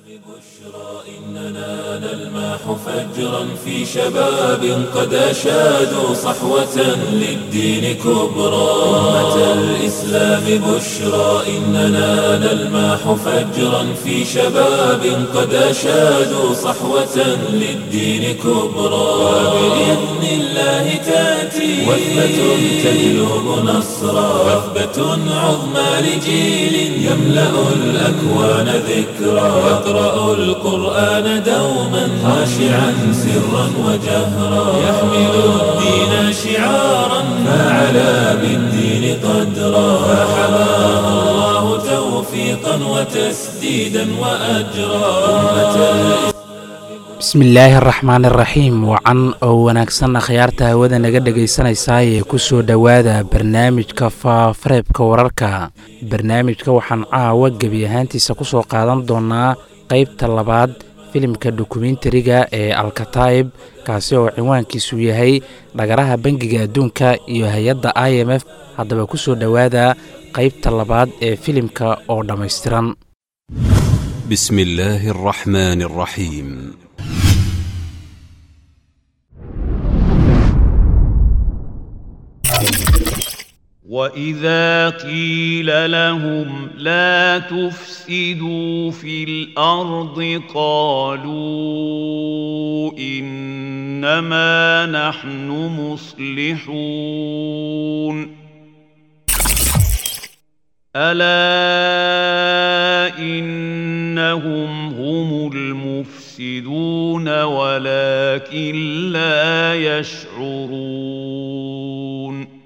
إننا نلمح فجرا في شباب قد أشادوا صحوة للدين كبرى أمة الإسلام بشرى إننا نلمح فجرا في شباب قد أشادوا صحوة للدين كبرى وبإذن الله تأتي وثبة تجلب نصرا وثبة عظمى لجيل يملأ الأكوان ذكرى يقرأ القرآن دوما خاشعا سرا وجهرا يحمل الدين شعارا فعلى بالدين قدرا فحماه الله توفيقا وتسديدا وأجرا أمة الإسلام bismillaahi araxmaan iraxiim wacan oo wanaagsan akhyaarta hawada naga dhegaysanaysaa ee ku soo dhowaada barnaamijka faafareebka wararka barnaamijka waxaan caawa gebi ahaantiisa ku soo qaadan doonaa qaybta labaad filimka dokumentariga ee alkataib kaasi oo cinwaankiisu yahay dhagaraha bangiga adduunka iyo hay-adda i m f haddaba ku soo dhowaada qaybta labaad ee filimka oo dhammaystiran بسم الله الرحمن الرحيم واذا قيل لهم لا تفسدوا في الارض قالوا انما نحن مصلحون الا انهم هم المفسدون ولكن لا يشعرون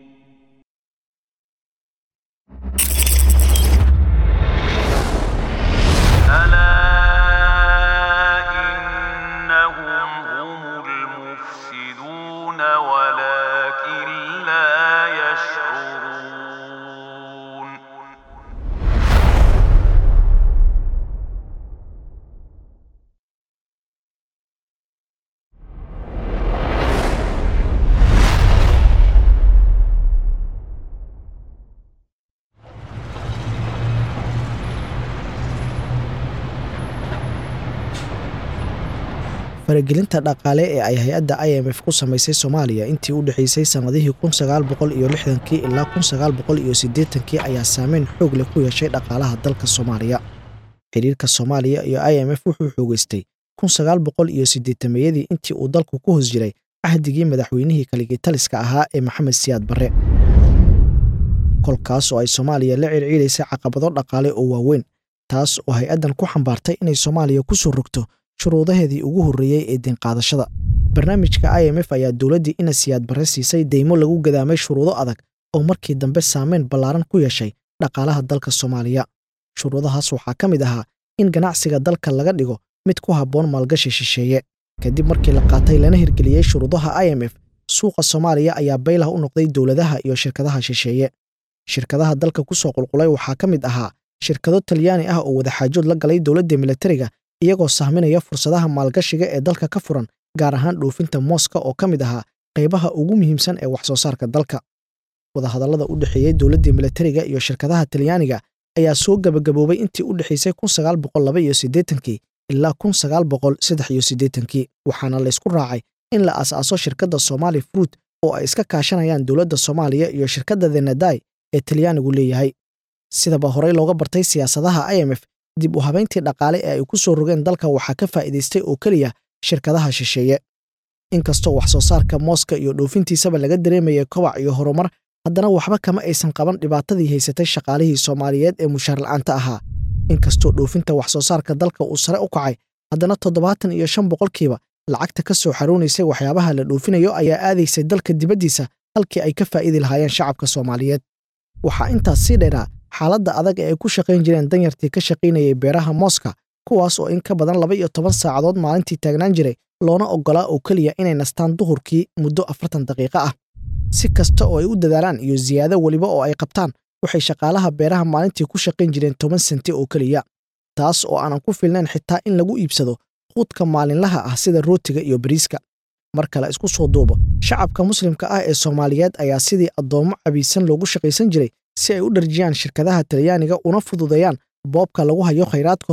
ألا إنهم هم المفسدون ولكن لا يشعرون faragelinta dhaqaale ee ay hay-adda i m f ku samaysay soomaaliya intii u dhexaysay sannadihii kun sagaal boqol iyo lixdankii ilaa kun sagaal boqol iyo siddeetankii ayaa saameyn xoog leh ku yeeshay dhaqaalaha dalka soomaaliya xidhiirka soomaaliya iyo i m f wuxuu xoogeystay kun sagaal boqol iyo siddeetameeyadii intii uu dalku ku hoos jiray cahdigii madaxweynihii kaligitaliska ahaa ee maxamed siyaad barre kolkaas oo ay soomaaliya la circiidaysay caqabado dhaqaale oo waaweyn taas oo hay-addan ku xambaartay inay soomaaliya ku soo rogto shuruudaheedii ugu horreeyey ee deenqaadashada barnaamijka i m f ayaa dowladdii ina siyaad barre siisay deymo lagu gadaamay shuruudo adag oo markii dambe saameyn ballaaran ku yeeshay dhaqaalaha dalka soomaaliya shuruudahaas waxaa ka mid ahaa in ganacsiga dalka laga dhigo mid ku habboon maalgashi shisheeye kadib markii la qaatay lana hirgeliyey shuruudaha i m f suuqa soomaaliya ayaa baylah u noqday dowladaha iyo shirkadaha shisheeye shirkadaha dalka ku soo qulqulay waxaa ka mid ahaa shirkado talyaani ah oo wadaxaajood la galay dowladda militariga iyagoo sahminaya fursadaha maalgashiga ee dalka ka furan gaar ahaan dhoofinta mooska oo ka mid ahaa qaybaha ugu muhiimsan ee wax soo saarka dalka wadahadallada u dhexeeyey dowladdii militariga iyo shirkadaha talyaaniga ayaa soo gebagaboobay intii u dhexaysay kun sagaal boqol laba iyo siddeetankii ilaa kun sagaal boqol saddex iyo siddeetankii waxaana laysku raacay in la aas-aaso shirkadda somaali fruit oo ay iska kaashanayaan dowladda soomaaliya iyo shirkadda thenadai ee talyaanigu leeyahay sidaba horey looga bartay siyaasadaha i m f dib u habayntii dhaqaale ee ay ku soo rogeen dalka waxaa ka faa'iidaystay oo keliya shirkadaha shisheeye inkastoo wax soo saarka mooska iyo dhoofintiisaba laga dareemayay kobac iyo horumar haddana waxba kama aysan qaban dhibaatadii haysatay shaqaalihii soomaaliyeed ee mushaar la'aanta ahaa inkastoo dhoofinta wax soo saarka dalka uu sare u kacay haddana toddobaatan iyo shan boqolkiiba lacagta ka soo xaroonaysay waxyaabaha la dhoofinayo ayaa aadaysay dalka dibaddiisa halkii ay ka faa'idi lahaayeen shacabka soomaaliyeed waxaa intaas sii dheeraa xaaladda adag ee ay ku shaqayn jireen danyartii ka shaqaynayay beeraha mooska kuwaas oo in ka badan laba iyo toban saacadood maalintii taagnaan jiray loona oggolaa oo keliya inay nastaan duhurkii muddo afartan daqiiqo ah si kasta oo ay u dadaalaan iyo siyaado weliba oo ay qabtaan waxay shaqaalaha beeraha maalintii ku shaqayn jireen toban senti oo keliya taas oo aanan ku filnayn xitaa in lagu iibsado quudka maalinlaha ah sida rootiga iyo bariiska mar kale isku soo duubo shacabka muslimka ah ee soomaaliyeed ayaa sidii addoommo cabiisan loogu shaqaysan jiray si ay u dharjiyaan shirkadaha talyaaniga una fududeeyaan boobka lagu hayo khayraadkooda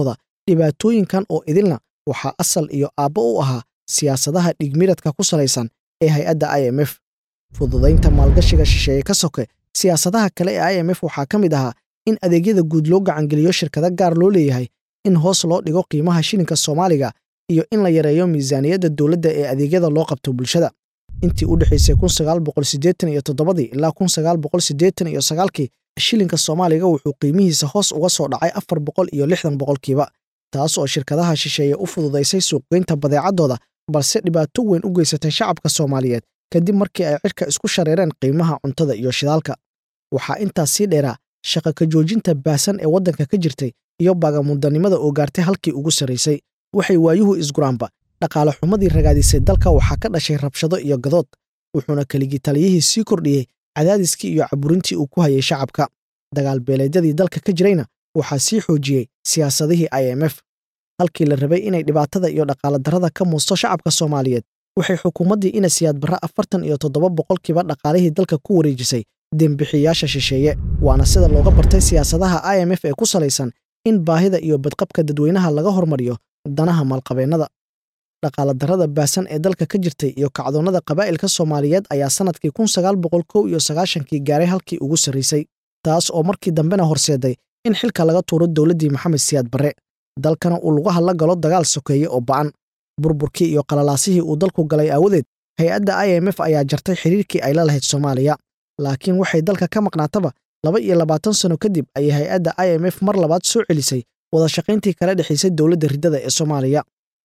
dhibaatooyinkan oo idilna waxaa asal iyo aabbo u ahaa siyaasadaha dhigmiradka ku salaysan ee hay-adda i m f fududaynta maalgashiga shisheeye ka soke siyaasadaha kale ee i m f waxaa ka mid ahaa in adeegyada guud loo gacangeliyo shirkado gaar loo leeyahay in hoos loo dhigo qiimaha shilinka soomaaliga iyo in la yareeyo miisaaniyadda dowladda ee adeegyada loo qabto bulshada intii u dhexaysay ilaa kii shilinka soomaaliga wuxuu qiimihiisa hoos uga soo dhacay afar boqol iyo lixdan boqolkiiba taas oo shirkadaha shisheeye u fududaysay suuqgeynta badeecaddooda balse dhibaato weyn u geysatay shacabka soomaaliyeed kadib markii ay cirka isku shareereen qiimaha cuntada iyo shidaalka waxaa intaas sii dheeraa shaqa ka joojinta baahsan ee waddanka ka jirtay iyo baagamudanimada oo gaartay halkii ugu sarraysay waxay waayuhu isguraanba dhaqaale xumadii ragaadisay dalka waxaa ka dhashay rabshado iyo gadood wuxuuna keligii taliyihii sii kordhiyey cadaadiskii iyo caburintii uu ku hayay shacabka dagaal beeleedyadii dalka ka jirayna waxaa sii xoojiyey siyaasadihii i m f halkii la rabay inay dhibaatada iyo dhaqaale darrada ka muusto shacabka soomaaliyeed waxay xukuumaddii ina siyaad barre afartan iyo toddoba boqolkiiba dhaqaalihii dalka ku wareejisay dembixiyaasha shisheeye waana sida looga bartay siyaasadaha i m f ee ku salaysan in baahida iyo badqabka dadweynaha laga hormariyo danaha maalqabeennada dhaqaale darrada baahsan ee dalka ka jirtay iyo kacdoonnada qabaa'ilka soomaaliyeed ayaa sannadkii kii gaaray halkii ugu sarraysay taas oo markii dambena horseeday in xilka laga tuuro dowladdii maxamed siyaad barre dalkana uu lugaha la galo dagaal sokeeye oo ba'an burburkii iyo qalalaasihii uu dalku galay aawadeed hay-adda i m f ayaa jartay xiriirkii ay la lahayd soomaaliya laakiin waxay dalka ka maqnaataba laba iyo labaatan sano kadib ayay hay-adda i m f mar labaad soo celisay wada shaqayntii kala dhexaysay dowladda riddada ee soomaaliya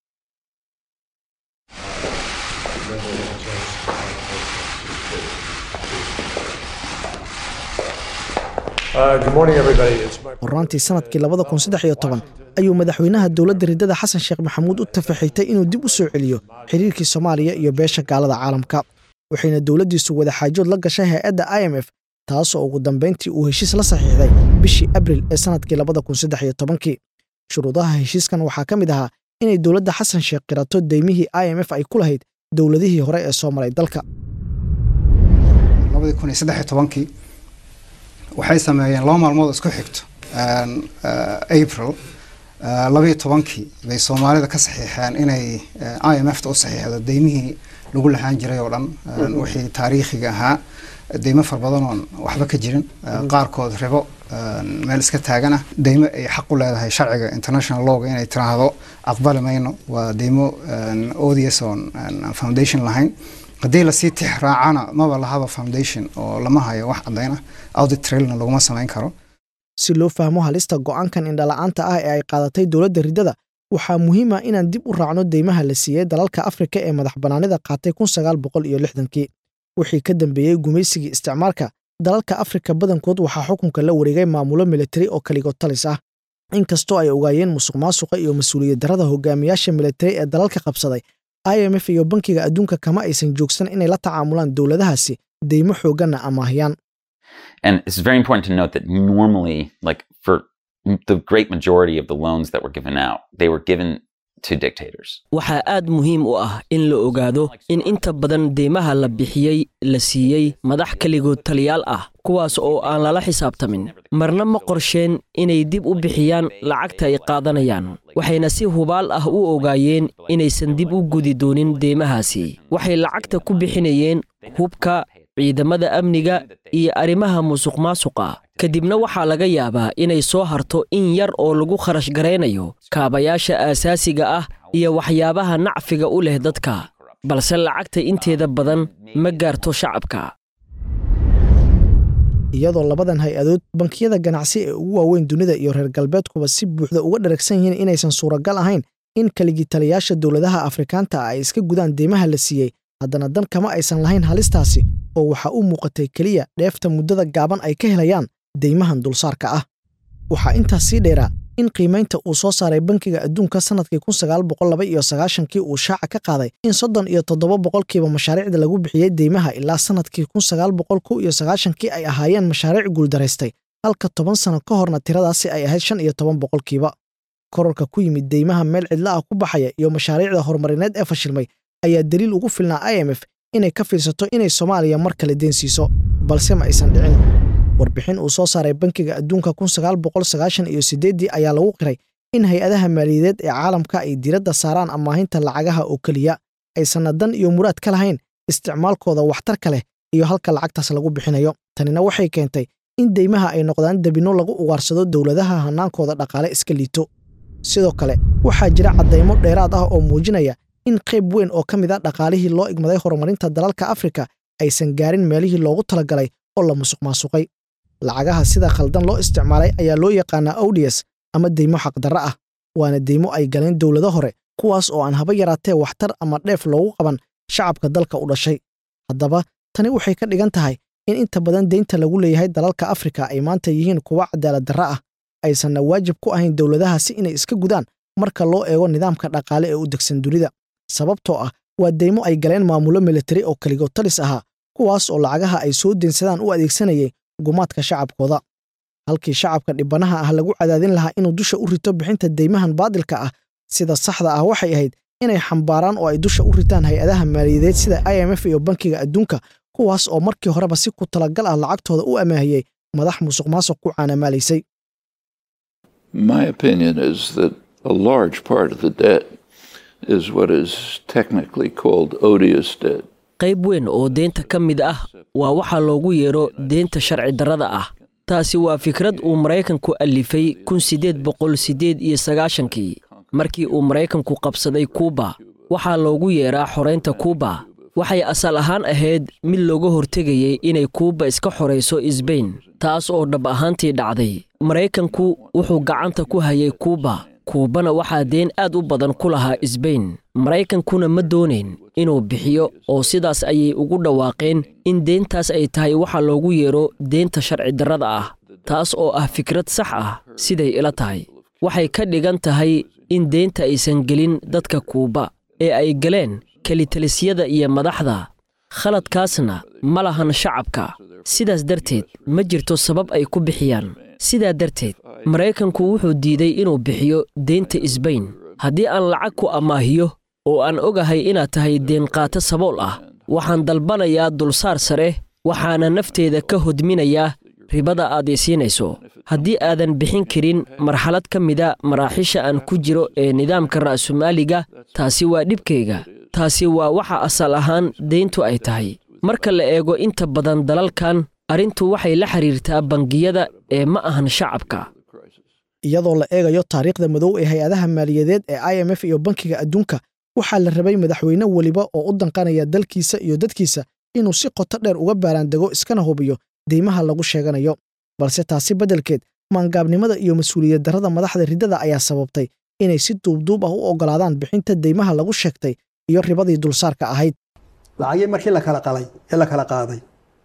horaantii sanadkii ayuu madaxweynaha dowladda riddada xasan sheekh maxamuud u tafaxaytay inuu dib u soo celiyo xiriirkii soomaaliya iyo beesha gaalada caalamka waxayna dowladdiisu wadaxaajood la gashay hay-adda i m f taasoo ugu dambayntii uu heshiis la saxiixday bishii abril ee sannadkii shuruudaha heshiiskan waxaa ka mid ahaa inay dowladda xasan sheekh qirato deymihii i m f ay ku lahayd dowladihii hore ee soo maray dalka waxay sameeyeen laba maalmood isku xigto april labayo tobankii bay soomaalida ka saxiixeen inay i m f ta u saxiixdo deymihii lagu lahaan jiray oo dhan wixii taariikhiga ahaa deymo far badan oon waxba ka jirin qaarkood ribo meel iska taagana deymo ay xaq u leedahay sharciga international lawga inay tiraahdo aqbali mayno waa deymo odious oon foundation lahayn haddii lasii tix raacana maba lahaba foundation oo lama hayo wax cadayna audit trailna laguma samayn karo si loo fahmo halista go'aankan indhala'aanta ah ee ay qaadatay dowladda riddada waxaa muhiim ah inaan dib u raacno deymaha la siiyey dalalka afrika ee madax bannaanida qaatay kii wixii ka dambeeyey gumaysigii isticmaalka dalalka afrika badankood waxaa xukunka la wareegay maamulo militari oo kaligood talis ah inkastoo ay ogaayeen musuq maasuqa iyo mas-uuliyad darrada hogaamiyaasha militari ee dalalka qabsaday i m f iyo bankiga adduunka kama aysan joogsan inay la tacaamulaan dowladahaasi deymo xoogganna amaahiyaan And it's very important to note that normally, like for the great majority of the loans that were given out, they were given to dictators. waxaa aad muhiim u ah in la ogaado in inta badan deymaha la bixiyey la siiyey madax keligood taliyaal ah kuwaas oo aan lala xisaabtamin marna ma qorsheen inay dib u bixiyaan lacagta ay qaadanayaan waxayna si hubaal ah u ogaayeen inaysan dib u gudi doonin deymahaasi waxay lacagta ku bixinayeen hubka ciidamada amniga iyo arrimaha musuq maasuqa kadibna waxaa laga yaabaa inay soo harto in yar oo lagu kharash garaynayo kaabayaasha aasaasiga ah iyo waxyaabaha nacfiga u leh dadka balse lacagta inteeda badan ma gaarto shacabka iyadoo labadan hay-adood bankiyada ganacsi ee ugu waaweyn dunida iyo reer galbeedkuba si buuxda uga dharagsan yihiin inaysan suuragal ahayn in kaligitaliyaasha dowladaha afrikaanta ah ay iska gudaan deymaha la siiyey haddana dan kama aysan lahayn halistaasi oo waxaa u muuqatay keliya dheefta muddada gaaban ay ka helayaan deymahan dulsaarka ah waxaa intaas sii dheeraa in qiimaynta uu soo saaray bankiga adduunka sannadkii kii uu shaaca ka qaaday in soddon iyo toddoba boqolkiiba mashaariicda lagu bixiyey deymaha ilaa sannadkii kii ay ahaayeen mashaariic guuldaraystay halka toban sano ka horna tiradaasi ay ahayd shan iyo toban boqolkiiba kororka ku yimid deymaha meel cidla ah ku baxaya iyo mashaariicda horumarineed ee fashilmay ayaa daliil ugu filnaa i m f inay ka fiirsato inay soomaaliya mar kale deen siiso balse ma aysan dhicin warbixin uu soo saaray bankiga adduunka iyo sideedii ayaa lagu qiray in hay-adaha maaliyadeed ee caalamka ay diiradda saaraan amaahinta lacagaha oo keliya aysanna dan iyo muraad ka lahayn isticmaalkooda waxtarka leh iyo halka lacagtaas lagu bixinayo tanina waxay keentay in deymaha ay noqdaan debinno lagu ugaarsado dowladaha hannaankooda dhaqaale iska liito sidoo kale waxaa jira caddaymo dheeraad ah oo muujinaya in qayb weyn oo ka mid a dhaqaalihii loo igmaday horumarinta dalalka afrika aysan gaarin meelihii loogu talagalay oo la musuq maasuqay lacagaha sida khaldan loo isticmaalay ayaa loo yaqaanaa owdiyas ama deymo xaqdarra ah waana deymo ay galeen dowlado hore kuwaas oo aan haba yaraatee waxtar ama dheef loogu qaban shacabka dalka u dhashay haddaba tani waxay ka dhigan tahay in inta badan deynta lagu leeyahay dalalka afrika ay maanta yihiin kuwa cadaalad darra ah aysanna waajib ku ahayn dowladahaasi inay iska gudaan marka loo eego nidaamka dhaqaale ee u degsan dunida sababtoo ah waa deymo ay galeen maamulo militari oo keligood talis ahaa kuwaas oo lacagaha ay soo deensadaan u adeegsanayay gumaadka shacabkooda halkii shacabka dhibanaha ah lagu cadaadin lahaa inuu dusha u rito bixinta deymahan baadilka ah sida saxda ah waxay ahayd inay xambaaraan oo ay dusha u ritaan hay-adaha maaliyadeed sida i m f iyo bankiga adduunka kuwaas oo markii horeba si ku talagal ah lacagtooda u amaahiyey madax musuq maasuq ku caanamaalaysay My opinion is that a large part of the debt is what is technically called odious debt. qayb weyn oo deynta ka mid ah waa waxaa loogu yeero deynta sharci darrada ah taasi waa fikrad uu maraykanku alifay kun siddeed boqol siddeed iyo sagaashankii markii uu maraykanku qabsaday kuuba waxaa loogu yeeraa xoraynta kuuba waxay asal ahaan ahayd mid looga hortegayey inay kuuba iska xorayso isbayn taas oo dhab ahaantii dhacday maraykanku wuxuu gacanta ku hayay kuuba kuubana waxaa deen aad u badan ku lahaa isbayn maraykankuna ma doonayn inuu bixiyo oo sidaas ayay ugu dhawaaqeen in deyntaas ay tahay waxa loogu yeero deynta sharci darrada ah taas oo ah fikrad sax ah siday ila tahay waxay ka dhigan tahay in deynta aysan gelin dadka kuuba ee ay galeen kelitalisyada iyo madaxda khaladkaasna ma lahan shacabka sidaas darteed ma jirto sabab ay ku bixiyaan sidaa darteed maraykanku wuxuu diiday inuu bixiyo deynta isbayn haddii aan lacag ku ammaahiyo oo aan ogahay inaad tahay deenqaato sabool ah waxaan dalbanayaa dulsaar sare waxaana nafteeda ka hodminayaa ribada aad i siinayso haddii aadan bixin karin marxalad ka mida maraaxiisha aan ku jiro ee nidaamka ra'sumaaliga taasi waa dhibkayga taasi waa waxa asal ahaan deyntu ay tahay marka la eego inta badan dalalkan arrintu waxay la xiriirtaa bangiyada ee ma ahan shacabka iyadoo la eegayo taariikhda madow ee hay-adaha maaliyadeed ee i m f iyo bankiga adduunka waxaa la rabay madaxweyne weliba oo u danqanaya dalkiisa iyo dadkiisa inuu si qoto dheer uga baaraandego iskana hubiyo deymaha lagu sheeganayo balse taasi beddelkeed maangaabnimada iyo mas-uuliyad darrada madaxda riddada ayaa sababtay inay si duubduub ah u oggolaadaan bixinta deymaha lagu sheegtay iyo ribadii dulsaarka ahayd lacagii markii la kala qalay ee la kala qaaday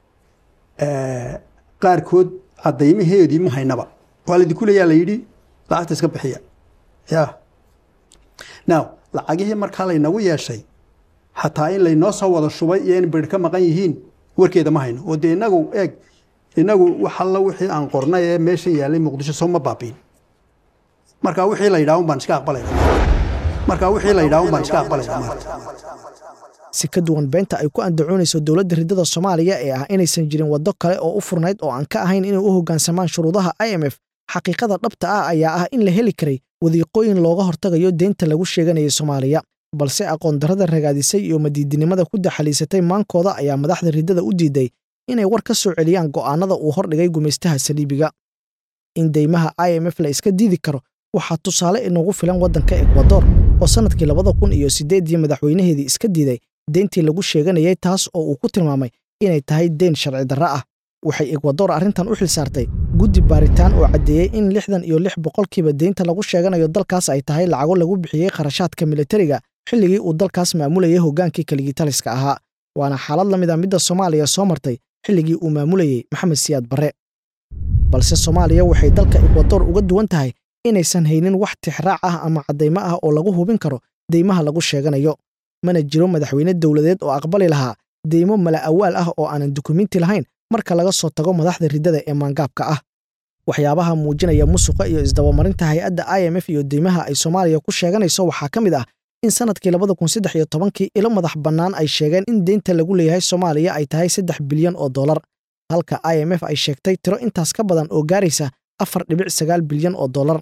qaarkood caddaymaheedii ma haynaba waa laydinku leeyaa la yidhi lacagta iska bixiya ya now lacagihii markaa laynagu yeeshay xataa in laynoo soo wada shubay iyo in bir ka maqan yihiin warkeeda ma hayno oo dee inagu eeg inagu wax alla wixii aan qornay ee meesha yaallay muqdisho soo ma baabiin marka wixii la yidhaha un baan iska aqbalayna marka wixii la yidhaha un baan iska aqbalayna maarta si ka duwan beenta ay ku andacoonayso dowladda riddada soomaaliya ee ah inaysan jirin waddo kale oo u furnayd oo aan ka ahayn inay u hoggaansamaan shuruudaha i m f xaqiiqada dhabta ah ayaa ah in la heli karay wadiiqooyin looga hortagayo deynta lagu sheeganayay soomaaliya balse aqoon darrada ragaadisay iyo madiidinimada ku daxaliisatay maankooda ayaa madaxda riddada u diiday inay war ka soo celiyaan go'aannada uu hordhigay gumaystaha saliibiga in deymaha i m f la iska diidi karo waxaa tusaale inagu filan waddanka ekwador oo sannadkii labada kun iyo siddeedii madaxweynaheedii iska diiday deyntii lagu sheeganayay taas oo uu ku tilmaamay inay tahay deyn sharci darra ah waxay ekwador arrintan u xil saartay guddi baaritaan oo caddeeyey in lixdan iyo lix boqolkiiba deynta lagu sheeganayo dalkaas ay tahay lacago lagu bixiyey kharashaadka militariga xilligii uu dalkaas maamulayay hoggaankii kaligitaliska ahaa waana xaalad la mid a midda soomaaliya soo martay xilligii uu maamulayey maxamed siyaad barre balse soomaaliya waxay dalka ekwador uga duwan tahay inaysan haynin wax tixraac ah ama caddaymo ah oo lagu hubin karo deymaha lagu sheeganayo mana jiro madaxweyne dowladeed oo aqbali lahaa deymo mala awaal ah oo aanan dukumiinti lahayn marka laga soo tago madaxda riddada ee maangaabka ah waxyaabaha muujinaya musuqa iyo isdabamarinta hay-adda i m f iyo deymaha ay soomaaliya ku sheeganayso waxaa ka mid ah in sannadkii labada kun saddex iyo tobankii ilo madax bannaan ay sheegeen in deynta lagu leeyahay soomaaliya ay tahay saddex bilyan oo dollar halka i m f ay sheegtay tiro intaas ka badan oo gaaraysa afar dhibic sagaal bilyan oo dollar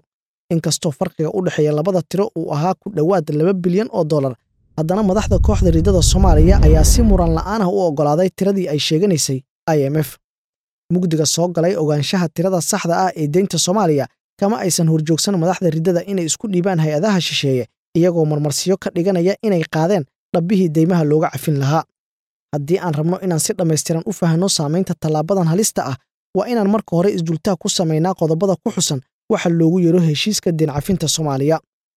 inkastoo farqiga u dhexeeya labada tiro uu ahaa ku dhowaad laba bilyan oo dollar haddana madaxda kooxda riddada soomaaliya ayaa si muran la'aan ah u oggolaaday tiradii ay sheeganaysay i m f mugdiga soo galay ogaanshaha tirada saxda ah ee deynta soomaaliya kama aysan horjoogsan madaxda riddada inay isku dhiibaan hay-adaha shisheeye iyagoo marmarsiyo ka dhiganaya inay qaadeen dhabbihii deymaha looga cafin lahaa haddii aan rabno inaan si dhammaystiran u fahanno saamaynta tallaabadan halista ah waa inaan marka hore isdultaa ku samaynaa qodobada ku xusan waxa loogu yeero heshiiska deen cafinta soomaaliya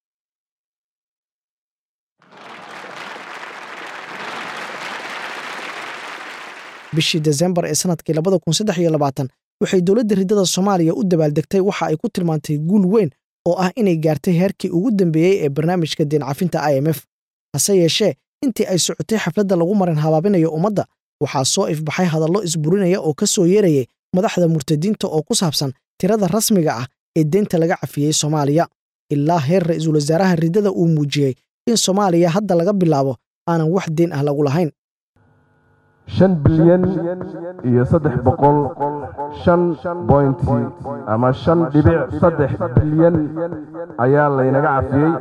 bishii desembar ee sanadkii labada kun saddex iyo labaatan waxay dowladda riddada soomaaliya u dabaaldegtay waxa ay ku tilmaantay guul weyn oo ah inay gaartay heerkii ugu dambeeyey ee barnaamijka deen cafinta i m f hase yeeshee intii ay socotay xafladda lagu marin habaabinayo ummadda waxaa soo ifbaxay hadallo isburinaya oo ka soo yeerayay madaxda murtadiinta oo ku saabsan tirada rasmiga ah ee deynta laga cafiyey soomaaliya ilaa heer ra'iisul wasaaraha riddada uu muujiyey in soomaaliya hadda laga bilaabo aanan wax deen ah lagu lahayn shan bilyan iyo saddex boqol shan bointi ama shan dhibic saddex bilyan ayaa laynaga cafiyey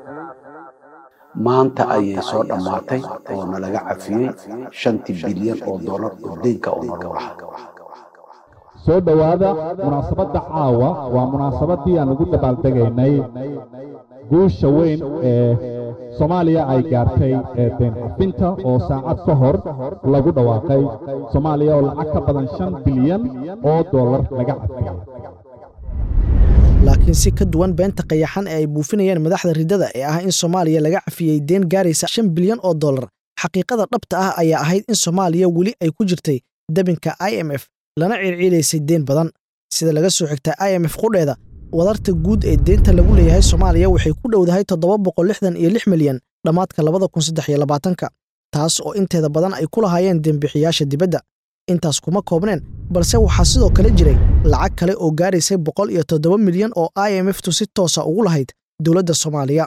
maanta ayay soo dhammaatay oo nalaga cafiyey shantii bilyan oo dollar oo deynka oo nalagu lahaa soo dhowaada munaasabadda caawa waa munaasabadii aan ugu dabaaldegaynay guusha weyn ee soomaaliya ay gaartay ee deen cafinta oo saacad ka hor lagu dhawaaqay soomaaliya oo lacag ka badan shan bilyan oo dollar laga cafiyey laakiin si ka duwan beenta qayaxan ee ay buufinayeen madaxda riddada ee ah in soomaaliya laga cafiyey deen gaaraysa shan bilyan oo dollar xaqiiqada dhabta ah ayaa ahayd in soomaaliya weli ay ku jirtay dabinka i m f lana circiidaysay deen badan sida laga soo xigta i m f qudheeda wadarta guud ee deenta lagu leeyahay soomaaliya waxay ku dhowdahay toddoba boqol lixdan iyo lix milyan dhammaadka labada kun saddex iyo labaatanka taas oo inteeda badan ay ku lahaayeen dembixiyaasha dibadda intaas kuma koobneen balse waxaa sidoo kale jiray lacag kale oo gaaraysay boqol iyo toddoba milyan oo i m f tu si toosa ugu lahayd dowladda soomaaliya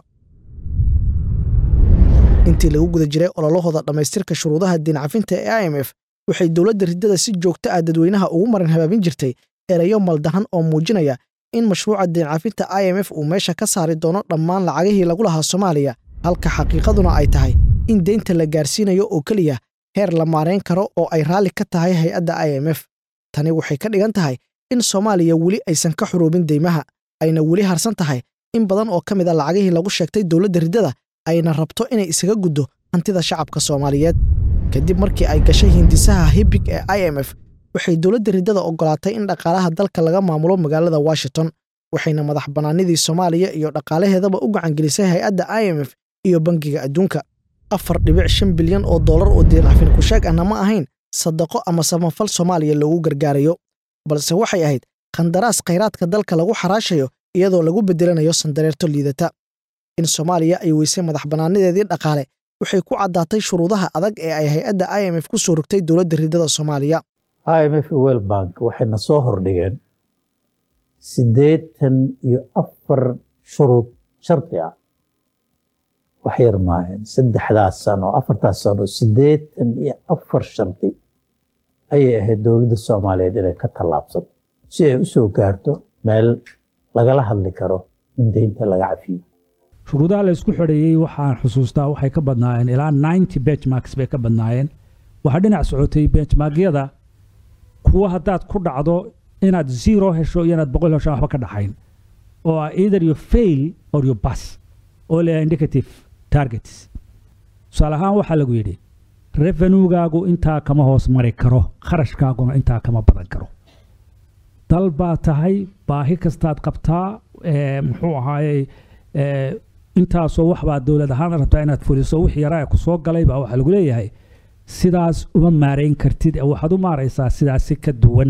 intii lagu guda jiray ololahooda dhammaystirka shuruudaha deen cafinta ee i m f waxay dowladda riddada si joogto ah dadweynaha ugu marin habaabin jirtay erayo maldahan oo muujinaya in mashruuca deen cafinta i m f uu meesha ka saari doono dhammaan lacagihii lagu lahaa soomaaliya halka xaqiiqaduna ay tahay in deynta la gaarsiinayo oo keliya heer la maarayn karo oo ay raalli ka tahay hay-adda i m f tani waxay ka dhigan tahay in soomaaliya weli aysan ka xuruubin deymaha ayna weli harsan tahay in badan oo ka mid a lacagihii lagu sheegtay dowladda riddada ayna rabto inay isaga guddo hantida shacabka soomaaliyeed kadib markii ay gashay hindisaha hibig ee i m f waxay dowladda riddada oggolaatay in dhaqaalaha dalka laga maamulo magaalada washington waxayna madax bannaanidii soomaaliya iyo dhaqaalaheedaba u gacangelisay hay-adda i m f iyo bangiga adduunka afar dhibic shan bilyan oo dollar oo deen cafin kusheeg ahna ma ahayn sadaqo ama samafal soomaaliya loogu gargaarayo balse waxay ahayd khandaraas khayraadka dalka lagu xaraashayo iyadoo lagu beddelanayo sandareerto liidata in soomaaliya ay weysay madax bannaanideedii dhaqaale waxay ku caddaatay shuruudaha adag ee ay hay-adda i m f ku soo rogtay dowladda riddada soomaaliya i m f wel bank waxayna soo hordhigeen siddeetan iyo afar shuruud shardi ah wax yar maahayn saddexdaas sano afartaas sano siddeetan iyo afar shardi ayay ahayd dowladda soomaaliyeed inay ka tallaabsato si ay u soo gaarto meel lagala hadli karo in deynta laga cafiyo shuruudaha la isku xidheeyey waxaan xusuustaa waxay ka badnaayeen ilaa ninety benchmarks bay ka badnaayeen waxaa dhinac socotay benchmarkyada kuwa haddaad ku dhacdo inaad zero hesho iyo inaad boqol hesho waxba ka dhaxayn oo ah either you fail or you pass oo leeyahay indicative targets tusaale ahaan waxaa lagu yidhi revenuegaagu intaa kama hoos mari karo kharashkaaguna intaa kama badan karo dal baa tahay baahi kastaad qabtaa muxuu ahaayey intaasoo waxbaa dowlad ahaan rabtaa inaad fuliso wixii yaraa ku soo galay baa waxaa lagu leeyahay sidaas uma maarayn kartid waxaad u maaraysaa sidaasi ka duwan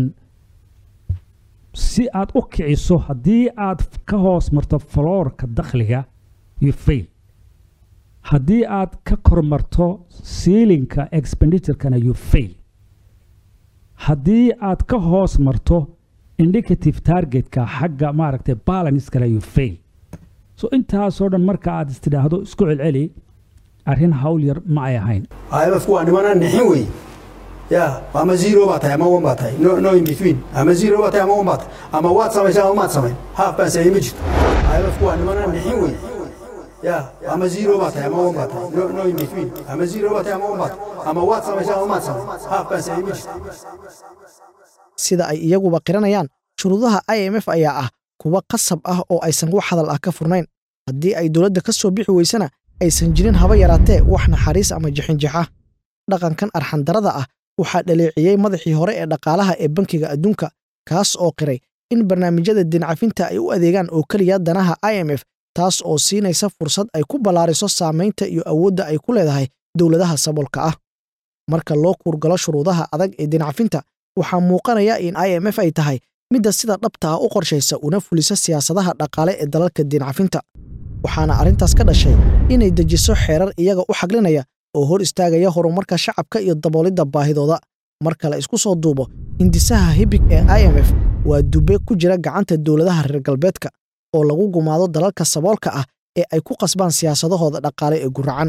si aad u kiciso haddii aad ka hoos marto faloorka dakhliga you fail haddii aad ka kormarto siilinka expenditurkana you fail haddii aad ka hoos marto indicative targetka xagga maaragtay balanskana you fail so intaasoo dhan marka aad istidhaahdo isku celceli arrin hawl yar ma ay ahayn imfku waa nimanaan nixin wey ya ama zero baa tahay ama one baa tahay no, no in between ama zero baa tahay ama one baa tahay ama waad samaysa ama maad samayn half baan sameeyey ma jirto imf waa nimanaan nixin wey ya ama zero baa tahay ama one baa tahay no, no in between ama zero baa tahay ama one baa tahay ama waad samaysa ama maad samayn half baan sameeyey ma jirto sida ay iyaguba qiranayaan shuruudaha i m f ayaa ah kuwa qasab ah oo aysan wax hadal ah ka furnayn haddii ay dowladda ka soo bixi weysana aysan jirin haba yaraatee wax naxariis ama jixinjix ah dhaqankan arxandarada ah waxaa dhaleeciyey madaxii hore ee dhaqaalaha ee bankiga adduunka kaas oo qiray in barnaamijyada dincafinta ay u adeegaan oo keliya danaha i m f taas oo siinaysa fursad ay ku ballaariso saamaynta iyo awoodda ay ku leedahay dowladaha saboolka ah marka loo kuurgalo shuruudaha adag ee dincafinta waxaa muuqanaya in i m f ay tahay midda sida dhabta ah u qorshaysa una fulisa siyaasadaha dhaqaale ee dalalka diincafinta waxaana arrintaas ka dhashay inay dejiso xeerar iyaga u xaglinaya oo hor istaagaya horumarka shacabka iyo daboolidda baahidooda marka la isku soo duubo hindisaha hibig ee i m f waa dube ku jira gacanta dowladaha reer galbeedka oo lagu gumaado dalalka saboolka ah ee ay ku qasbaan siyaasadahooda dhaqaale ee guracan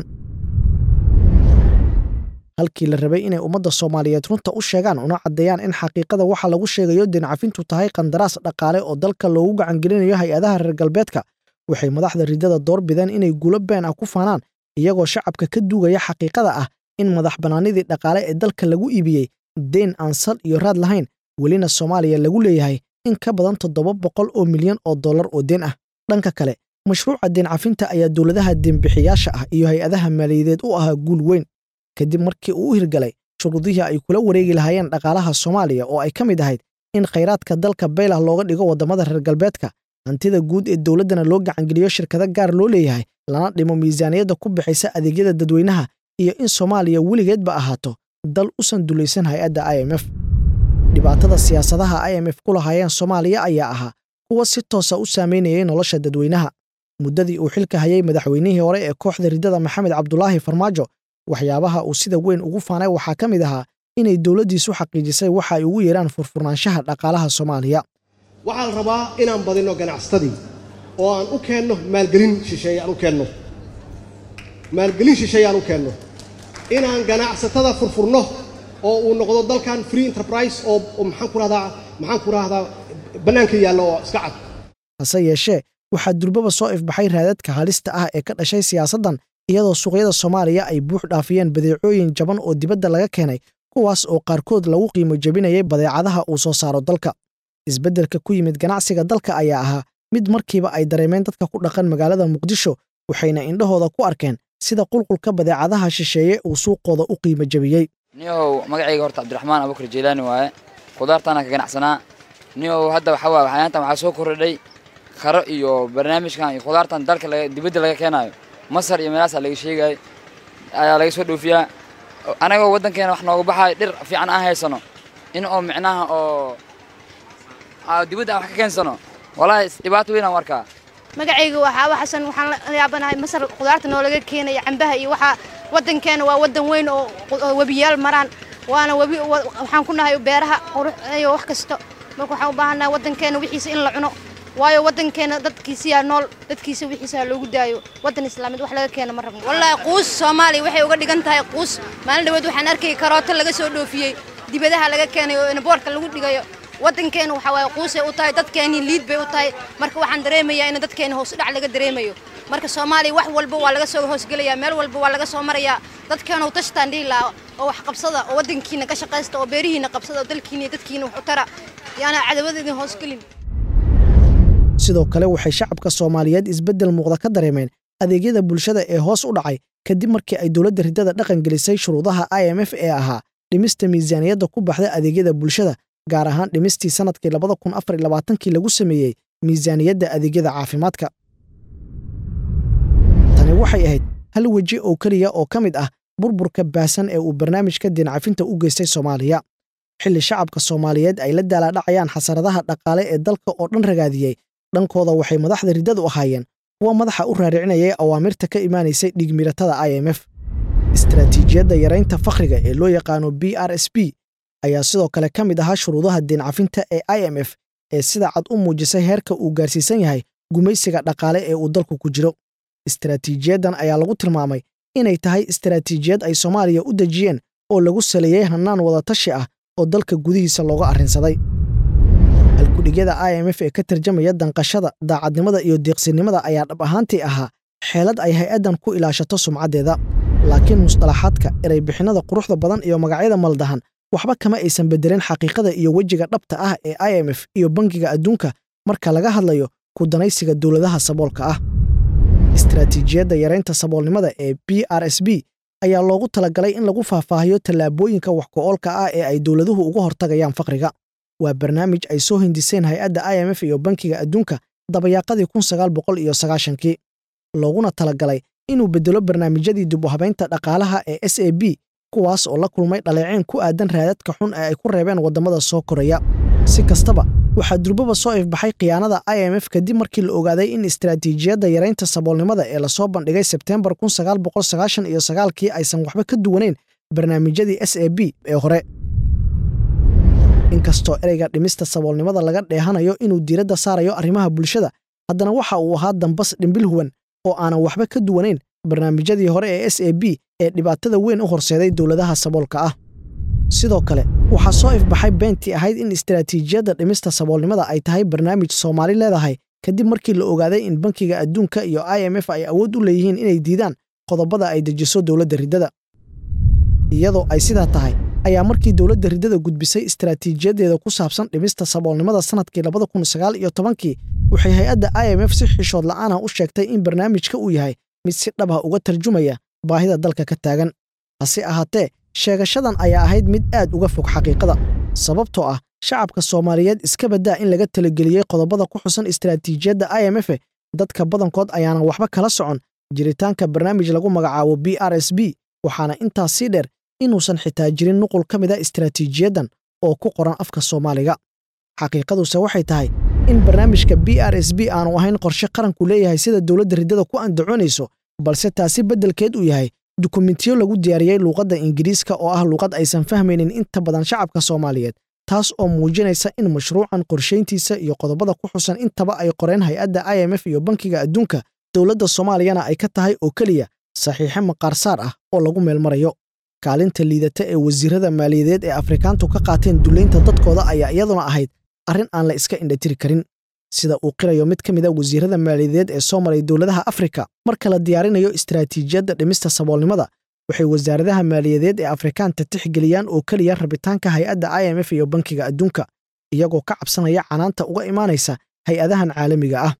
halkii la rabay inay ummadda soomaaliyeed runta u sheegaan una caddeeyaan in xaqiiqada waxa lagu sheegayo dincafintu tahay qandaraas dhaqaale oo dalka loogu gacangelinayo hay-adaha reer galbeedka waxay madaxda ridada door bideen inay guulo been ah ku faanaan iyagoo shacabka ka duugaya xaqiiqada ah in madax bannaanidii dhaqaale ee dalka lagu iibiyey deyn aan sal iyo raad lahayn welina soomaaliya lagu leeyahay in ka badan toddoba boqol oo milyan oo dollar oo deen ah dhanka kale mashruuca deencafinta ayaa dowladaha deenbixiyaasha ah iyo hay-adaha maaliyadeed u ahaa guul weyn kadib markii uu u hirgalay shuruudihii ay kula wareegi lahaayeen dhaqaalaha soomaaliya oo ay ka mid ahayd in khayraadka dalka baylah looga dhigo waddamada reer galbeedka hantida guud ee dowladdana loo gacangeliyo shirkado gaar loo leeyahay lana dhimo miisaaniyadda ku bixaysa adeegyada dadweynaha iyo in soomaaliya weligeedba ahaato dal usan dulaysan hay-adda i m f dhibaatada siyaasadaha i m f ku lahaayeen soomaaliya ayaa ahaa kuwa si toosa u saamaynayay nolosha dadweynaha muddadii uu xilka hayay madaxweynihii hore ee kooxda ridada maxamed cabdulaahi farmaajo waxyaabaha uu sida weyn ugu faanay waxaa ka mid ahaa inay dowladdiisu xaqiijisay waxa ay ugu yeeraan furfurnaanshaha dhaqaalaha soomaaliya waxaa la rabaa inaan badinno ganacsatadii oo aan u keenno maalgelin shisheeye aan u keenno maalgelin shisheeye aan u keenno inaan ganacsatada furfurno oo uu noqdo dalkan free enterprise oo maxaan ku rahdaa maxaan ku rahdaa bannaanka yaalla oo iska cad hase yeeshee waxaa durbaba soo ifbaxay raadadka halista ah ee ka dhashay siyaasaddan iyadoo suuqyada soomaaliya ay buux dhaafiyeen badeecooyin jaban oo dibadda laga keenay kuwaas oo qaarkood lagu qiimo jebinayay badeecadaha uu soo saaro dalka isbeddelka ku yimid ganacsiga dalka ayaa ahaa mid markiiba ay dareemeen dadka ku dhaqan magaalada muqdisho waxayna indhahooda ku arkeen sida qulqulka badeecadaha shisheeye uu suuqooda u qiimo jebiyey niyow magacayga horta cabdiraxmaan abubakar jeylaani waaye khudaartaana ka ganacsanaa niyow hadda waxaa waaye waxyaantan waxaa soo kordhay kharo iyo barnaamijkan iyo khudaartan dalka dibadda laga keenaayo masar iyo meelaasaa laga sheegay ayaa laga soo dhoofiyaa anagoo waddankeena wax nooga baxaayo dhir fiican aan haysano in oo micnaha oo dibadda aan wax ka keensano walaahi dhibaato weyn aan arkaa magacayga waa xaaba xasan waxaan la yaabanahay masar khudaarta noo laga keenaya cambaha iyo waxaa waddankeena waa waddan weyn oo webiyaal maraan waana webi waxaan ku nahay beeraha qurux iyo wax kasto marka waxaan u baahannahay waddankeena wixiisa in la cuno waayo waddankeena dadkiisiyaa nool dadkiisa wixiisa ha loogu daayo waddan islaamid wax laga keena ma rabno wallaahi quus soomaaliya waxay uga dhigan tahay quus maalin dhaweed waxaan arkayay karooto laga soo dhoofiyey dibadaha laga keenay oo boorka lagu dhigayo waddankeena waxaa waaye quusay u tahay dadkeennii liid bay u tahay marka waxaan dareemayaa in dadkeena hoos dhac laga dareemayo marka soomaaliya wax walba waa laga soo hoosgelayaa meel walba waa laga soo marayaa dadkeena u tashtaan dhihi lahaa oo wax qabsada oo waddankiina ka shaqaysta oo beerihiina qabsada oo dalkiina iyo dadkiina wax u tara yaana cadawada idin hoosgelin sidoo kale waxay shacabka soomaaliyeed isbeddel muuqda ka dareemeen adeegyada bulshada ee hoos u dhacay kadib markii ay dowladda ridada dhaqan gelisay shuruudaha i m f ee ahaa dhimista miisaaniyadda ku baxda adeegyada bulshada gaar ahaan dhimistii sannadkii labada kun afar iyo labaatankii lagu sameeyey miisaaniyadda adeegyada caafimaadka tani waxay ahayd hal weji oo keliya oo ka mid ah burburka baahsan ee uu barnaamijka diincafinta u geystay soomaaliya xilli shacabka soomaaliyeed ay la daalaadhacayaan xasaradaha dhaqaale ee dalka oo dhan ragaadiyey dhankooda waxay madaxda riddadu ahaayeen kuwa madaxa u raaricinayay awaamirta ka imaanaysay dhigmiratada i m f istaraatiijiyadda yaraynta fakhriga ee loo yaqaano b r s b ayaa sidoo kale ka mid ahaa shuruudaha diincafinta ee i m f ee sida cad u muujisay heerka uu gaarsiisan yahay gumaysiga dhaqaale ee uu dalku ku jiro istaraatiijiyaddan ayaa lagu tilmaamay inay tahay istaraatiijiyad ay soomaaliya u dejiyeen oo lagu saleeyey hannaan wadatashi ah oo dalka gudihiisa looga arrinsaday halkudhigyada i m f ee ka tarjamaya danqashada daacadnimada iyo deeqsinimada ayaa dhab ahaantii ahaa xeelad ay hay-addan ku ilaashato sumcaddeeda laakiin musطalaxaadka ereybixinnada quruxda badan iyo magacyada maldahan waxba kama aysan beddelin xaqiiqada iyo wejiga dhabta ah ee i m f iyo bangiga adduunka marka laga hadlayo ku danaysiga dowladaha saboolka ah istaraatiijiyadda yaraynta saboolnimada ee b r s b ayaa loogu talagalay in lagu faahfaahiyo tallaabooyinka wax ku-oolka ah ee ay dowladuhu uga hortagayaan faqriga waa barnaamij ay soo hindiseen hay-adda i m f iyo bankiga adduunka dabayaaqadii kun sagaal boqol iyo sagaashankii looguna talagalay inuu beddelo barnaamijyadii dib u habaynta dhaqaalaha ee s a b kuwaas oo la kulmay dhaleeceen ku aadan raadadka xun ee ay ku reebeen waddamada soo koraya si kastaba waxaa durbaba soo ifbaxay khiyaanada i m f kadib markii la ogaaday in istaraatiijiyadda yaraynta saboolnimada ee lasoo bandhigay sebteembar kun sagaal boqol sagaashan iyo sagaalkii aysan waxba ka duwanayn barnaamijyadii s a b ee hore inkastoo ereyga dhimista saboolnimada laga dheehanayo inuu diiradda saarayo arrimaha bulshada haddana waxa uu ahaa dambas dhimbil huwan oo aanan waxba ka duwanayn barnaamijyadii hore ee s a b ee dhibaatada weyn u horseeday dowladaha saboolka ah sidoo kale waxaa soo ifbaxay beentii ahayd in istaraatiijiyadda dhimista saboolnimada ay tahay barnaamij soomaali leedahay kadib markii la ogaaday in bankiga adduunka iyo i m f ay awood u leeyihiin inay diidaan qodobada ay dejiso dowladda riddada iyadoo ay sidaa tahay ayaa markii dowladda riddada gudbisay istaraatiijiyaddeeda ku saabsan dhimista saboolnimada sannadkii labada kun sagaal iyo tobankii waxay hay-adda i m f si xishood la'aanah u sheegtay in barnaamijka uu yahay mid si dhabah uga tarjumaya baahida dalka ka taagan hase ahaatee sheegashadan ayaa ahayd mid aad uga fog xaqiiqada sababtoo ah shacabka soomaaliyeed iska baddaa in laga talageliyey qodobada ku xusan istaraatiijiyadda i m f dadka badankood ayaanan waxba kala socon jiritaanka barnaamij lagu magacaabo b r s b waxaana intaas sii dheer inuusan xitaa jirin nuqul ka mid a istaraatiijiyaddan oo ku qoran afka soomaaliga xaqiiqaduse waxay tahay in barnaamijka b r s b aanu ahayn qorshe qaranku leeyahay sida dowladda riddada ku andacoonayso balse taasi beddelkeed uu yahay dukumentiyo lagu diyaariyey luuqadda ingiriiska oo ah luuqad aysan fahmaynin inta badan shacabka soomaaliyeed taas oo muujinaysa in mashruucan qorshayntiisa iyo qodobada ku xusan intaba ay qoreen hay-adda i m f iyo bankiga adduunka dowladda soomaaliyana ay ka tahay oo keliya saxiixe maqaarsaar ah oo lagu meelmarayo kaalinta liidata ee wasiirrada maaliyadeed ee afrikaantu ka qaateen dullaynta dadkooda ayaa iyaduna ahayd arrin aan la iska indhatiri karin sida uu qirayo mid ka mid a wasiirrada maaliyadeed ee soo maray dowladaha afrika marka la diyaarinayo istaraatiijiyadda dhimista saboolnimada waxay wasaaradaha maaliyadeed ee afrikaanta tixgeliyaan oo keliya rabitaanka hay-adda i m f iyo bankiga adduunka iyagoo ka cabsanaya canaanta uga imaanaysa hay-adahan caalamiga ah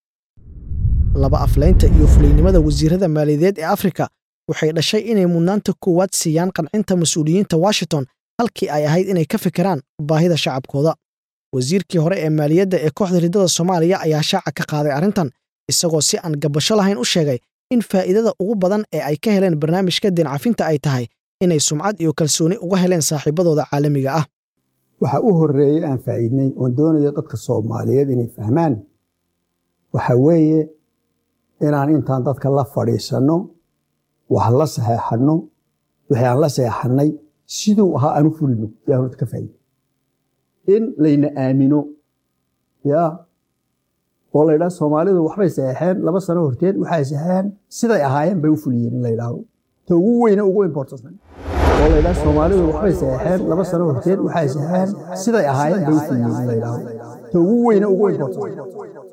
laba aflaynta iyo fulaynimada wasiirrada maaliyadeed ee afrika waxay dhashay inay mudnaanta koowaad siiyaan qancinta mas-uuliyiinta washington halkii ay ahayd inay ka fikiraan baahida shacabkooda wasiirkii hore ee maaliyadda ee kooxda riddada soomaaliya ayaa shaaca ka qaaday arrintan isagoo si aan gabasho lahayn u sheegay in faa'iidada ugu badan ee ay ka heleen barnaamijka deencafinta ay tahay inay sumcad iyo kalsooni uga heleen saaxiibadooda caalamiga ah waxa u horreeyey aan faa'iidnay oon doonayo dadka soomaaliyeed inay fahmaan waxa weeye inaan intaan dadka la fadhiisanno wax la saxeexanno wixii aan la saxeexannay siduu ahaa aan u fulino yaan horta ka faa'iiday in layna aamino ya oo la yidhaha soomaalidu waxbay saxeexeen laba sano horteed waxay saxeexeen siday ahaayeen bay u fuliyeen in la yidhaahdo ta ugu weyne ugu importansan oo la yidhaha soomaalidu waxbay saxeexeen laba sano horteed waxay saxeexeen siday ahaayeen bay u fuliyeen in la yidhaahdo ta ugu weyne ugu importansan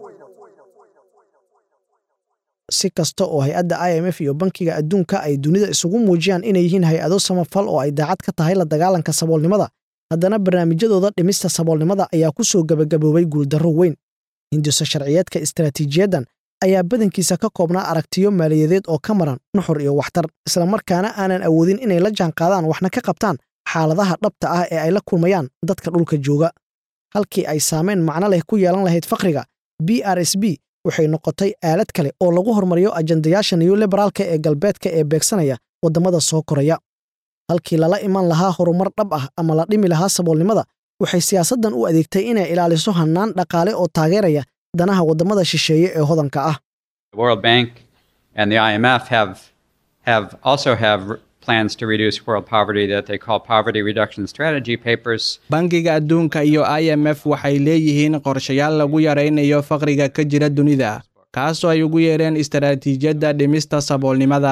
si kasta oo hay-adda i m f iyo bankiga adduunka ay dunida isugu muujiyaan inay yihiin hay-ado samafal oo ay daacad ka tahay la dagaalanka saboolnimada haddana barnaamijyadooda dhimista saboolnimada ayaa ku soo gebagaboobay guuldarro weyn hindiso sharciyeedka istaraatiijiyaddan ayaa badankiisa ka koobnaa aragtiyo maaliyadeed oo ka maran nuxur iyo waxtar islamarkaana aanan awoodin inay la jaanqaadaan waxna ka qabtaan xaaladaha dhabta ah ee ay la kulmayaan dadka dhulka jooga halkii ay saamayn macno leh ku yeelan lahayd faqriga b r s b waxay noqotay aalad kale oo lagu hormariyo ajandayaasha new liberaalka ee galbeedka ee beegsanaya waddamada soo koraya halkii lala iman lahaa horumar dhab ah ama la dhimi lahaa saboolnimada waxay siyaasaddan u adeegtay inay ilaaliso hannaan dhaqaale oo taageeraya danaha waddamada shisheeye ee hodanka ah The World Bank and the IMF have have also have plans to reduce world poverty that they call poverty reduction strategy papers. bangiga adduunka iyo i m f waxay leeyihiin qorshayaal lagu yaraynayo faqriga ka jira dunida kaasoo ay ugu yeereen istaraatiijiyadda dhimista saboolnimada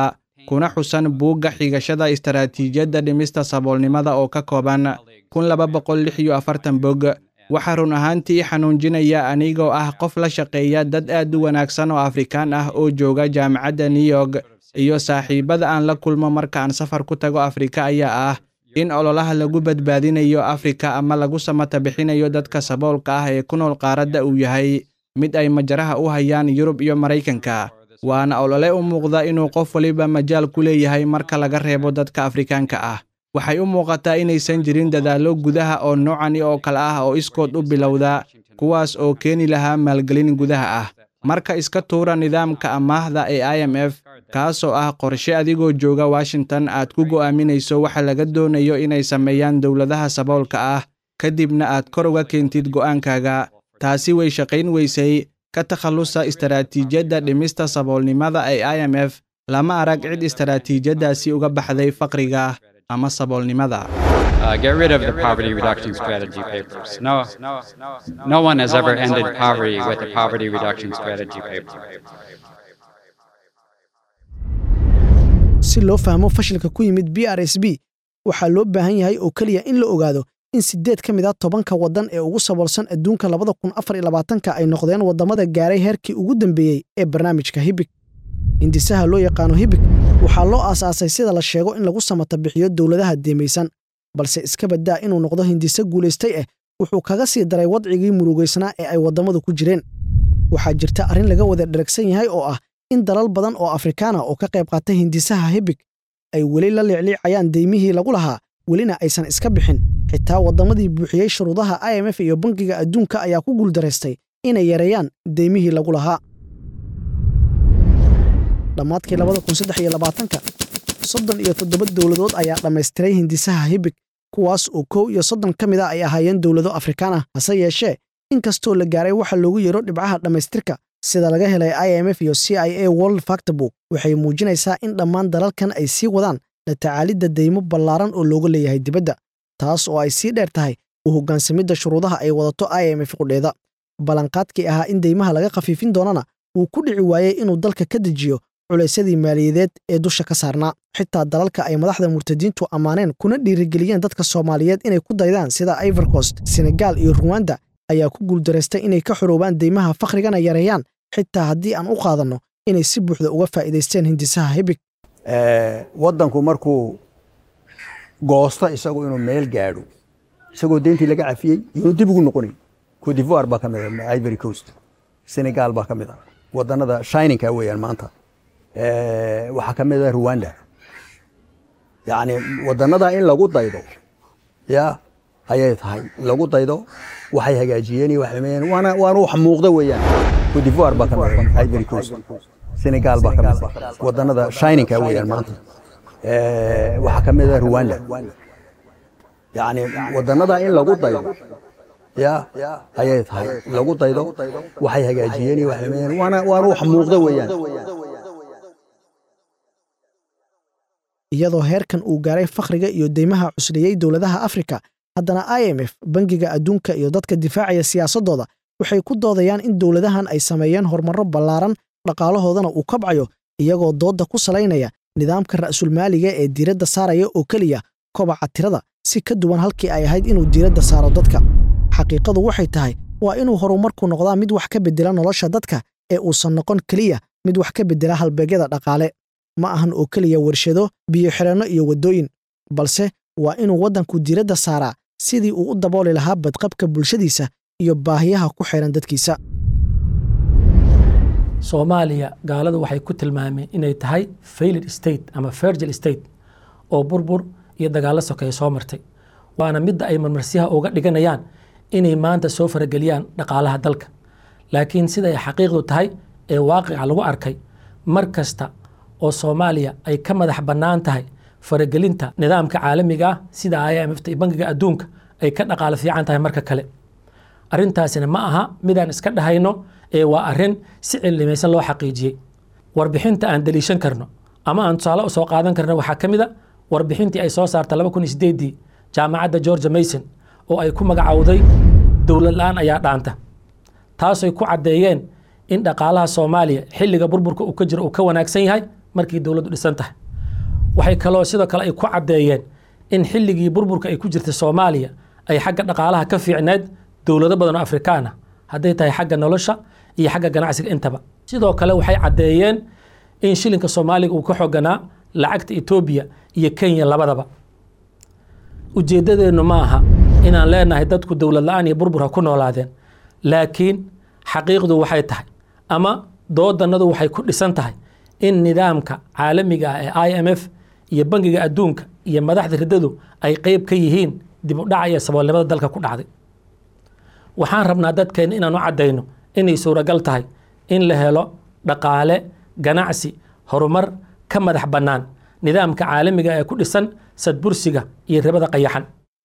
kuna xusan buugga xigashada istaraatiijiyadda dhimista saboolnimada oo ka kooban kun laba boqol lix iyo afartan bog waxaa run ahaantii xanuunjinaya anigoo ah qof la shaqeeya dad aad u wanaagsan oo afrikaan ah oo jooga jaamacadda new york iyo saaxiibada aan la kulmo marka aan safar ku tago afrika ayaa ah in ololaha lagu badbaadinayo afrika ama lagu samata bixinayo dadka saboolka ah ee ku nool qaaradda uu yahay mid ay majaraha u hayaan yurub iyo maraykanka waana olole u muuqda inuu qof waliba majaal ku leeyahay marka laga reebo dadka afrikaanka ah waxay u muuqataa inaysan jirin dadaallo gudaha oo noocani oo kale ah oo iskood u bilowda kuwaas oo keeni lahaa maalgelin gudaha ah marka iska tuura nidaamka amaahda ee i m f kaasoo ah qorshe adigoo jooga washington aad ku go'aaminayso waxa laga doonayo inay sameeyaan dowladaha saboolka ah kadibna aad kor uga keentid go'aankaaga taasi way shaqayn weysay ka takhallusa istaraatiijiyadda dhimista saboolnimada ee i m f lama arag cid istaraatiijiyaddaasi uga baxday faqriga ama saboolnimada Uh, get rid of the poverty reduction strategy papers. No, no one has ever ended poverty with the poverty reduction strategy paper. si loo fahmo fashilka ku yimid b r s b waxaa loo baahan yahay oo keliya in la ogaado in siddeed ka mid a tobanka waddan ee ugu saboolsan adduunka labada kun afar iyo labaatanka ay noqdeen waddamada gaaray heerkii ugu dambeeyey ee barnaamijka hibig hindisaha loo yaqaano hibig waxaa loo aasaasay sida la sheego in lagu samata bixiyo dowladaha deemaysan balse iska baddaa inuu noqdo hindise guulaystay ah wuxuu kaga sii daray wadcigii murugaysnaa ee ay waddamadu ku jireen waxaa jirta arrin laga wada dheragsan yahay oo ah in dalal badan oo afrikaana oo ka qayb qaatay hindisaha hibig ay weli la liicliicayaan deymihii lagu lahaa welina aysan iska bixin xitaa waddamadii buuxiyey shuruudaha i m f iyo bangiga adduunka ayaa ku guuldaraystay inay yareeyaan deymihii lagu lahaa dhammaadkii labada kun saddex iyo labaatanka soddon iyo toddoba dowladood ayaa dhammaystiray hindisaha hibig kuwaas oo kow iyo soddon ka mid a ay ahaayeen dowlado afrikaan ah hase yeeshee in kastoo la gaaray waxa loogu yeero dhibcaha dhammaystirka sida laga helay i m f iyo c i a world factorbook waxay muujinaysaa in dhammaan dalalkan ay sii wadaan la tacaalidda deymo ballaaran oo looga leeyahay dibadda taas oo ay sii dheer tahay u hoggaansamidda shuruudaha ay wadato i m f qudheeda ballanqaadkii ahaa in deymaha laga khafiifin doonana wuu ku dhici waayey inuu dalka ka dejiyo culaysyadii maaliyadeed ee dusha ka saarnaa xitaa dalalka ay madaxda murtadiintu ammaaneen kuna dhiirigeliyeen dadka soomaaliyeed inay ku daydaan sida ivorcost senegaal iyo ruwanda ayaa ku guuldaraystay inay ka xoroobaan deymaha fakhrigana yareeyaan xitaa haddii aan u qaadanno inay si buuxda uga faa'iidaysteen hindisaha hibig waddanku markuu goosto isagu inuu meel gaadho isagoo deyntii laga cafiyey inuu dib ugu noqonayo cote d'ivoire baa ka mid a ivory coast senegal baa ka mid a wadannada shininka weeyaan maanta waxaa ka mid a rwanda yacni wadannada in lagu daydo ya ayay tahay lagu daydo waxay hagaajiyeen iyo waxay sameeyeen waana waana wax muuqda weeyaan cote d'ivoire baa ka mid a ivory coast senegal baa ka mid a wadannada shininka weeyaan maanta waxaa ka mid a rwanda yacni wadannada in lagu daydo ya ayay tahay lagu daydo waxay hagaajiyeen iyo waxay sameeyeen waana waana wax muuqda weeyaan iyadoo heerkan uu gaaray fakhriga iyo deymaha cusliyey dowladaha afrika haddana i m f bangiga adduunka iyo dadka difaacaya siyaasaddooda waxay ku doodayaan in dowladahan ay sameeyeen horumarro ballaaran dhaqaalahoodana uu kabcayo iyagoo doodda ku salaynaya nidaamka ra'sulmaaliga ee diiradda saaraya oo keliya kobaca tirada si ka duwan halkii ay ahayd inuu diiradda saaro dadka xaqiiqadu waxay tahay waa inuu horumarku noqdaa mid wax ka beddela nolosha dadka ee uusan noqon keliya mid wax ka beddela halbeegyada dhaqaale ma ahan oo keliya warshado biyo-xidhanno iyo waddooyin balse waa inuu waddanku diiradda saaraa sidii uu u dabooli lahaa badqabka bulshadiisa iyo baahiyaha ku xidhan dadkiisa soomaaliya gaaladu waxay ku tilmaameen inay tahay failid state ama virgil state oo burbur iyo dagaallo sokeeye soo martay waana midda ay marmarsiyaha uga dhiganayaan inay maanta soo farageliyaan dhaqaalaha dalka laakiin sida ay xaqiiqdu tahay ee waaqica lagu arkay mar kasta oo soomaaliya ay ka madax bannaan tahay faragelinta nidaamka caalamiga ah sida i m fta iyo bangiga adduunka ay ka dhaqaalo fiican tahay marka kale arrintaasina ma aha midaan iska dhahayno ee waa arrin si cillimaysan loo xaqiijiyey warbixinta aan daliishan karno ama aan tusaale u soo qaadan karno waxaa ka mid a warbixintii ay soo saarta laba kun iyo sideedii jaamacadda georgia mason oo ay ku magacowday dowlad la-aan ayaa dhaanta taasay ku caddeeyeen in dhaqaalaha soomaaliya xilliga burburka uu ka jiro uu ka wanaagsan yahay markii dowladdu dhisan tahay waxay kaloo sidoo kale ay ku caddeeyeen in xilligii burburka ay ku jirtay soomaaliya ay xagga dhaqaalaha ka fiicneed dowlado badan oo afrikaan ah hadday tahay xagga nolosha iyo xagga ganacsiga intaba sidoo kale waxay caddeeyeen in shilinka soomaaliga uu ka xooganaa lacagta etoobiya iyo kenya labadaba ujeeddadeennu ma aha inaan leenahay dadku dowlad la-aan iyo burbur ha ku noolaadeen laakiin xaqiiqdu waxay tahay ama doodannadu waxay ku dhisan tahay in nidaamka caalamiga ah ee i m f iyo bangiga adduunka iyo madaxda riddadu ay qeyb ka yihiin dib u dhaca iyo saboolnimada dalka ku dhacday waxaan rabnaa dadkeenna inaan u caddayno inay suuragal tahay in la helo dhaqaale ganacsi horumar ka madax bannaan nidaamka caalamiga ee ku dhisan sadbursiga iyo ribada qayaxan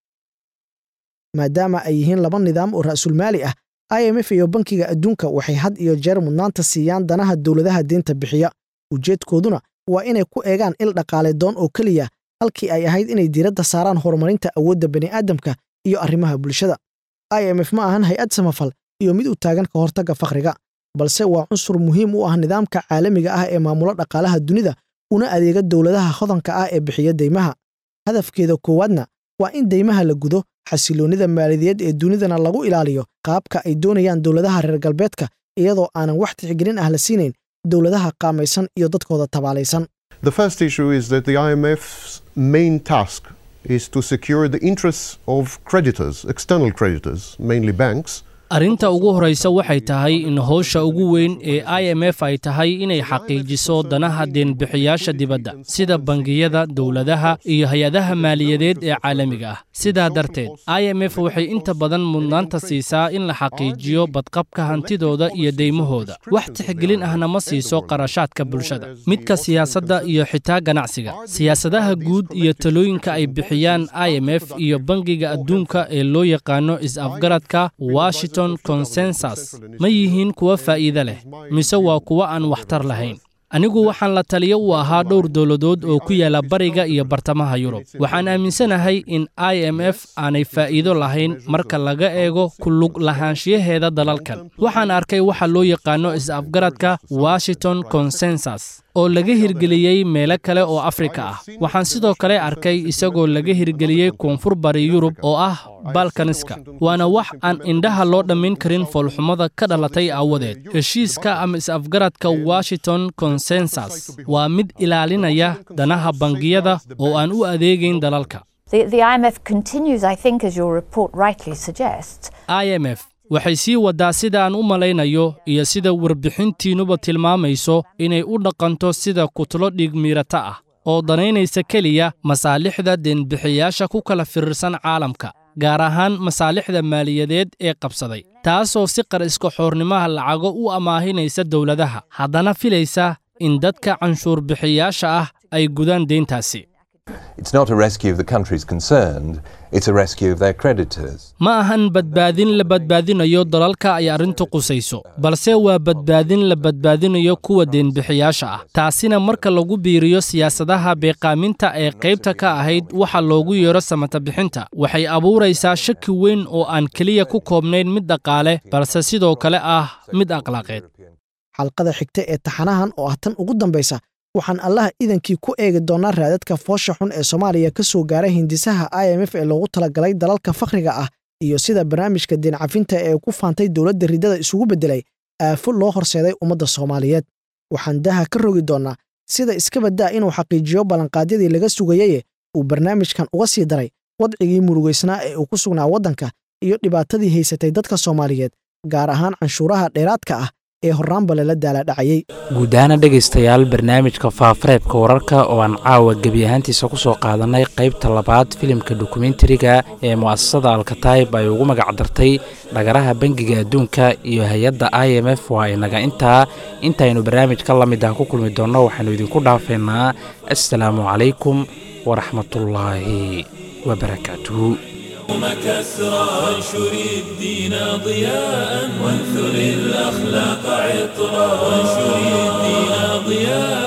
maadaama ay yihiin laba nidaam oo ra'sulmaali ah i m f iyo bankiga adduunka waxay had iyo jeer mudnaanta siiyaan danaha dowladaha deynta bixiya ujeedkooduna waa inay ku eegaan il dhaqaale doon oo keliya halkii ay ahayd inay diiradda saaraan horumarinta awoodda bani'aadamka iyo arrimaha bulshada i m f ma ahan hay-ad samafal iyo mid u taagan ka hortagga fakhriga balse waa cunsur muhiim u ah nidaamka caalamiga ah ee maamulo dhaqaalaha dunida una adeega dowladaha hodanka ah ee bixiya deymaha hadafkeeda koowaadna waa in deymaha la gudo xasiloonnida maaliyadeed ee dunidana lagu ilaaliyo qaabka ay doonayaan dowladaha reer galbeedka iyadoo aanan wax tixgelin ah la siinayn dowladaha qaamaysan iyo dadkooda tabaalaysan The first issue is that the IMF's main task is to secure the interests of creditors, external creditors, mainly banks, arrinta ugu horraysa waxay tahay in howsha ugu weyn ee i m f ay tahay inay xaqiijiso danaha deenbixiyaasha dibadda sida bangiyada dowladaha iyo hay-adaha maaliyadeed ee caalamiga ah sidaa darteed i m f waxay inta badan mudnaanta siisaa in la xaqiijiyo badqabka hantidooda iyo deymahooda wax tixgelin ahna ma siiso qarashaadka bulshada midka siyaasadda iyo xitaa ganacsiga siyaasadaha guud iyo talooyinka ay bixiyaan i m f iyo bangiga adduunka ee loo yaqaano is-afgaradka washington consensus ma yihiin kuwa faa'iide leh mise waa kuwa aan waxtar lahayn anigu waxaan la taliyo u ahaa dhowr dowladood oo ku yaala bariga iyo bartamaha yurub waxaan aaminsanahay in i m f aanay faa'iido lahayn marka laga eego ku lug lahaanshiyaheeda dalalkan waxaan arkay waxa loo yaqaano is-afgaradka washington consensus oo laga hirgeliyey meelo kale oo afrika ah waxaan sidoo kale arkay isagoo laga hirgeliyey koonfur bari yurub oo ah balkaniska waana wax aan indhaha loo dhammayn karin foolxumada ka dhalatay aawadeed heshiiska ama is-afgaradka washington consensus waa mid ilaalinaya danaha bangiyada oo aan u adeegayn dalalka The, the IMF continues, I think, as your report rightly suggests, i m f waxay sii waddaa sida aan u malaynayo iyo sida warbixintiinnuba tilmaamayso inay u dhaqanto sida kutlo dhiigmiirata ah oo danaynaysa keliya masaalixda deenbixiyaasha ku kala firirsan caalamka gaar ahaan masaalixda maaliyadeed ee qabsaday taasoo si qar iska xoornimaha lacago u amaahinaysa dowladaha haddana filaysa in dadka canshuur bixiyaasha ah ay gudaan deyntaasi It's not a rescue of the countries concerned, it's a rescue of their creditors. ma ahan badbaadin la badbaadinayo dalalka ay arrintu qusayso balse waa badbaadin la badbaadinayo kuwa deenbixiyaasha ah taasina marka lagu biiriyo siyaasadaha beeqaaminta ee qaybta ka ahayd waxa loogu yeero samata bixinta waxay abuuraysaa shaki weyn oo aan keliya ku koobnayn mid dhaqaale balse sidoo kale ah mid akhlaaqeed xalqada xigta ee taxanahan oo ah tan ugu dambaysa waxaan allaha idankii ku eegi doonnaa raadadka foosha xun ee soomaaliya ka soo gaaray hindisaha i m f ee loogu talagalay dalalka fakhriga ah iyo sida barnaamijka deencafinta ee ku faantay dowladda riddada isugu beddelay aafo loo horseeday ummadda soomaaliyeed waxaan daha ka rogi doonnaa sida iska baddaa inuu xaqiijiyo ballanqaadyadii laga sugayaye uu barnaamijkan uga sii daray wadcigii murugaysnaa ee uu ku sugnaa waddanka iyo dhibaatadii haysatay dadka soomaaliyeed gaar ahaan canshuuraha dheeraadka ah ee horraanba lala daaladhacayey guud ahaana dhegaystayaal barnaamijka faafareebka wararka oo aan caawa gebi ahaantiisa ku soo qaadannay qaybta labaad filimka dokumentariga ee mu'asasada alkataib ay ugu magac dartay dhagaraha bangiga adduunka iyo hay-adda i m f waa inaga intaa intaynu barnaamij ka la mid ah ku kulmi doonno waxaynu idinku dhaafeynaa assalaamu calaykum waraxmatullaahi wabarakaatuhu اليوم كسرى وانشر الدين ضياء وانثر الأخلاق عطرا وانشر الدين ضياء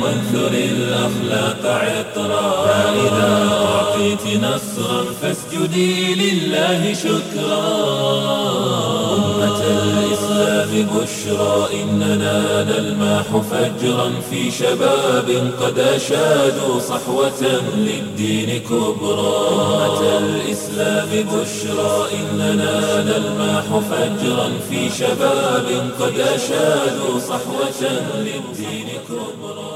وانثر الأخلاق عطرا فإذا أعطيت نصرا فاسجدي لله شكرا أمة الإسلام بشرى إننا نلماح فجرا في شباب قد أشادوا صحوة للدين كبرى أمة الإسلام بشرى إننا نلماح فجرا في شباب قد أشادوا صحوة للدين كبرى